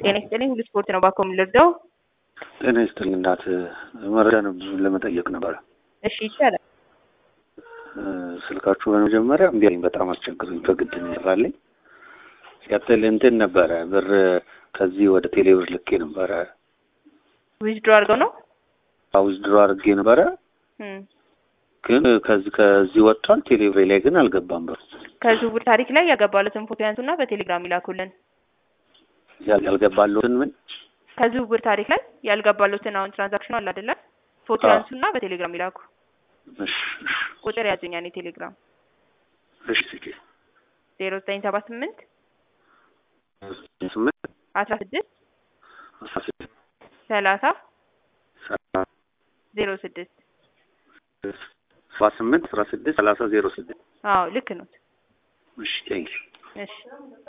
ጤና ይስጥልኝ። ሁሉ ስፖርት ነው። ባኮ የምንለርዳው ጤና ይስጥልኝ እናት መረጃ ነው ብዙ ለመጠየቅ ነበረ። እሺ ይቻላል። ስልካችሁ በመጀመሪያ እምቢ አለኝ፣ በጣም አስቸግሩኝ። በግድ ይሰራልኝ። ሲቀጥል እንትን ነበረ ብር ከዚህ ወደ ቴሌብር ልኬ ነበረ። ዊዝድሮ አድርገው ነው ዊዝድሮ አድርጌ ነበረ እም። ግን ከዚህ ከዚህ ወጥቷል። ቴሌብሬ ላይ ግን አልገባም ብር ከዝውውር ታሪክ ላይ ያገባሉትን ፎቶ ያንሱና በቴሌግራም ይላኩልን። ያል- ያልገባለሁትን ምን ከዝውውር ታሪክ ላይ ያልገባሉትን አሁን ትራንዛክሽኑ አለ አይደለ? ፎቶ አዎ። ያንሱና በቴሌግራም ይላኩ። እሺ እሺ ቁጥር ያዙኛ እኔ ቴሌግራም እሺ ስጪ ዜሮ ዘጠኝ ሰባ ስምንት ስምንት አስራ ስድስት አስራ ስድስት ሰላሳ ሰባ ዜሮ ስድስት ሰባ ስምንት አስራ ስድስት ሰላሳ ዜሮ ስድስት አዎ ልክ ነው። እሺ ቴንኪው እሺ